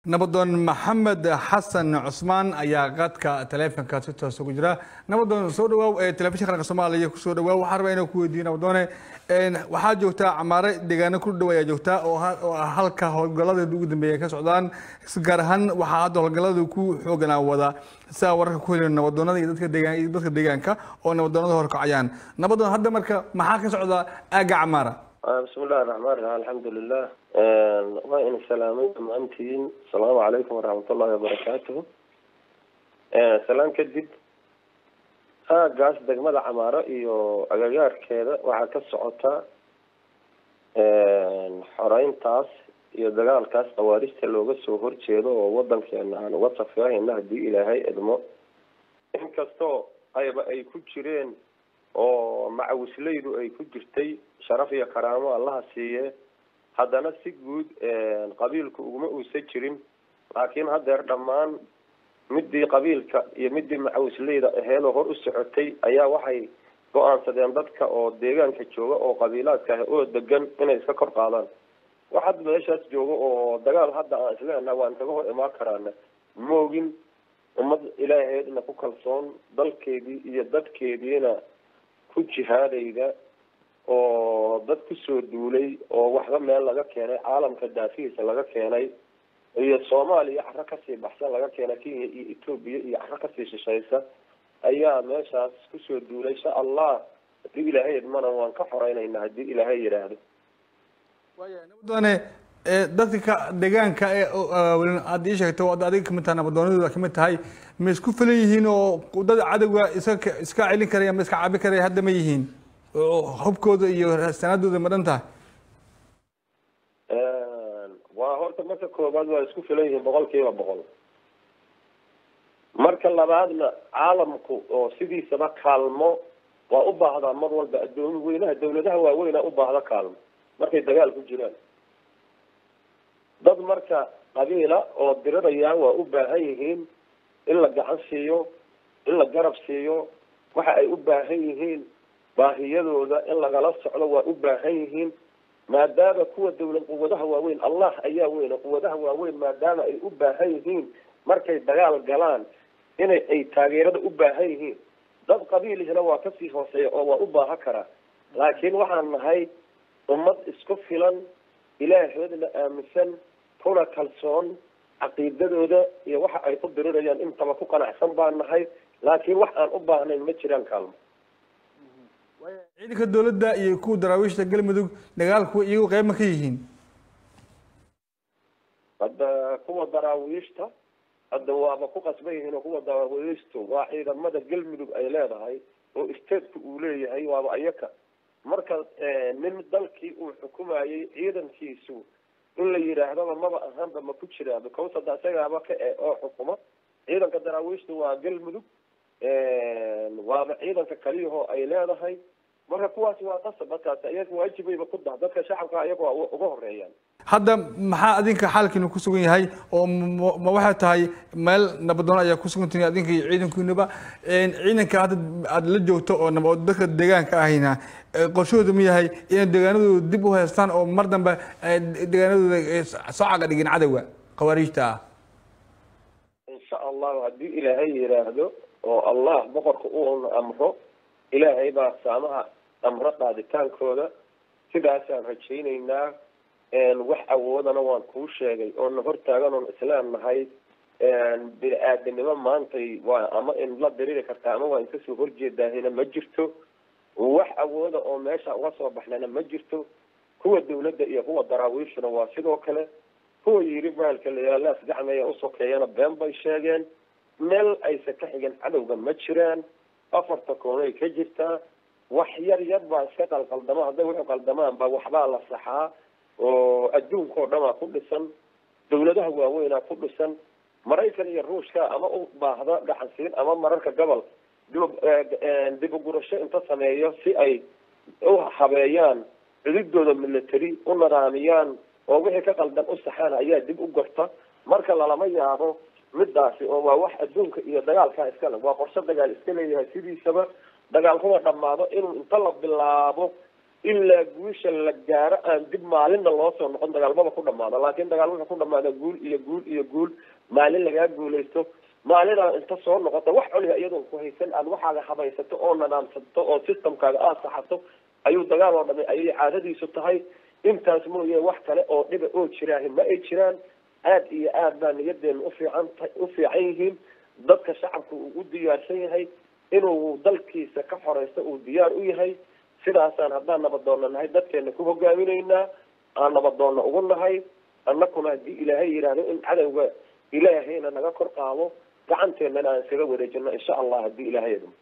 nabadoon maxamed xasan cusmaan ayaa qadka taleefonka si toos ugu jira nabadoon soo dhawaaw ee telefishin qaranka soomaaliya kusoo dhawaaw waxaan rabaa inaan ku weydiiyo nabadoone waxaa joogtaa camaare deegaano ku dhow ayaa joogtaa oo oo ah halka howlgaladeeda ugu dambeeya ka socdaan gaar ahaan waxaa hadda howlgalada ku xooganaa wada sidaa wararka ku helin nabadoonada iyo dadka deegaan iyo dadka deegaanka oo nabadoonada horkacayaan nabadoon hadda marka maxaa ka socda aagga camaara bismi illahi raxmaan raxiim alxamdulilah waa ina salaamay dhammaantiin asalaamu calaykum waraxmatullahi wabarakaatuhu salaan kadib aagaas degmada camaaro iyo agagaarkeeda waxaa ka socota xoreyntaas iyo dagaalkaas khawaarista looga soo horjeedo oo wadankeena aan uga safeehayna haddii ilaahay idmo inkastoo ayba ay ku jireen oo macawisleydu ay ku jirtay sharaf iyo karaamo allaha siiye haddana si guud qabiilku uguma uusan jirin laakiin haddeer dhammaan midii qabiilka iyo midii macawisleyda aheedoo hor u socotay ayaa waxay go-aansadeen dadka oo deegaanka jooga oo qabiilaadka ah oo degan inay iska kor qaadaan wax hadda meeshaas jooga oo dagaal hadda aan isleenaha waan kaga hor imaan karaana moogin ummad ilaaheedna ku kalsoon dalkeedii iyo dadkeediina ku jihaadayda oo dad kusoo duulay oo waxba meel laga keenay caalamka daafihiisa laga keenay iyo soomaaliya caro kasii baxsan laga keenay kenya iyo etoobiya iyo caro kasii shishaysa ayaa meeshaas kusoo duulay insha allah haddii ilaahay idmana waan ka xoreynayna haddii ilaahay yidhaahdo nabadoone dadka deegaanka ee aad ii sheegto ad adiga kamid tahay nabadoonadooda kamid tahay ma isku filan yihiin oo dad cadowga iska iska celin karaya ma iska cabi karaya hadda ma yihiin hubkooda iyo sanadooda ma dhan tahay waa horta marka koobaad waa isku filan yihiin boqol kiiba boqol marka labaadna caalamku oo sidiisaba kaalmo waa u baahdaa mar walba adoomi weynaha dawladaha waaweyna u baahda kaalmo markay dagaal ku jiraan dad marka qabiila oo diriraya waa u baahan yihiin in la gacan siiyo in la garab siiyo waxa ay u baahan yihiin baahiyadooda in lagala socdo waa u baahan yihiin maadaama kuwa dawlad quwadaha waaweyn allah ayaa weyne quwadaha waaweyn maadaama ay u baahan yihiin markay dagaal galaan inay ay taageerada u baahan yihiin dad qabiilihina waa kasii hooseeya oo waa u baahan karaa laakiin waxaan nahay ummad isku filan ilaahoodna aaminsan kuna kalsoon caqiidadooda iyo waxa ay ku dirirayaan intaba ku qanacsan baan nahay laakiin wax aan u baahnayn ma jiraan kaalmo ciidanka dawladda iyo kuwa daraawiishta galmudug dagaalku iyagu qeyb ma ka yihiin hadda kuwa daraawiishta hadda waaba ku qasban yihiin oo kuwa daraawiishtu waa ciidamada galmudug ay leedahay oo stateku uu leeyahay waaba ayaka marka nin dalkii uu xukumayay ciidankiisu in la yidhaahdaba maba ahaanba ma ku jiraa because hadda isagaaba ka e oo xukuma ciidanka daraawiishtu waa galmudug waaba ciidanka kaliyahoo ay leedahay marka kuwaasi waa qasab markaas iyaga waajibayba ku dah dadka shacabka ayaga waa uga horeeyaan hadda maxaa adinka xaalkiinu ku sugan yahay oo ma waxay tahay meel nabadoon ayaa kusugantihin adinka iyo ciidankiinuba ciidanka hadda aada la joogto oo nab dadka deegaanka ahayna qorshahooda ma yahay inay deegaanadooda dib u haystaan oo mar dambe deegaanadooda soo caga dhigin cadowga khawaariijta ah insha allahu haddii ilaahay yidhaahdo oo allah boqorka uuna amro ilaahay baa saamaha amro qaaditaankooda sidaasaan rajaynaynaa wax awoodana waan kuu sheegay oona hortaagan oon islaam nahay bini aadanimo maantay waa ama in la diriri kartaa ama waa in kasoo horjeedaahina ma jirto wax awooda oo meesha uga soo baxnana ma jirto kuwa dawladda iyo kuwa daraawiishuna waa sidoo kale kuwa yiri maalka layaalaas gacmeeya usokeeyana been bay sheegeen meel aysan ka xigin cadowga ma jiraan afarta koonay ka jirtaa wax yar yar baa iska qalqaldama hadday wuxuu qaldamaanba waxbaa la saxaa oo adduunka oo dhamaa ku dhisan dawladaha waaweynaa ku dhisan maraykan iyo ruushka ama u baahda gacansiin ama mararka gobol dib ugurasho inta sameeyo si ay u habeeyaan cududooda military u nidaamiyaan oo wixii ka qaldan u saxaan ayaa dib u gorta marka lalama yaabo midaasi oo waa wax adduunka iyo dagaalkaa iskale waa qorshe dagaal iska leeyahay sidiisaba dagaalkuma dhamaado inuu inta la bilaabo ilaa guusha la gaaro aan dib maalinna loo soo noqon dagaalmada ku dhamaado laakiin dagaal wuxuu ku dhamaada guul iyo guul iyo guul maalin lagaa guulaysto maalinaa inta soo noqota wax cuniga iyadoon ku haysan aad waxaaga habaysato oo nadaamsato oo systemkaaga aada saxato ayuu dagaal oo dhami ayay caadadiisu tahay intaas mooye wax kale oo dhiba oo jiraahi ma ay jiraan aada iyo aad baa niyadeena ufiican u fiican yihiin dadka shacabka uu u diyaarsan yahay inuu dalkiisa ka xoreysto uu diyaar u yahay sidaasaan haddaan nabadoonna nahay dadkeena ku hogaaminaynaa aan nabadoonna ugu nahay annakuna haddii ilaahay yidhaahdo in cadowga ilaahayna naga kor qaado gacanteennana aan iskaga wareejino insha allah haddii ilaahay idmo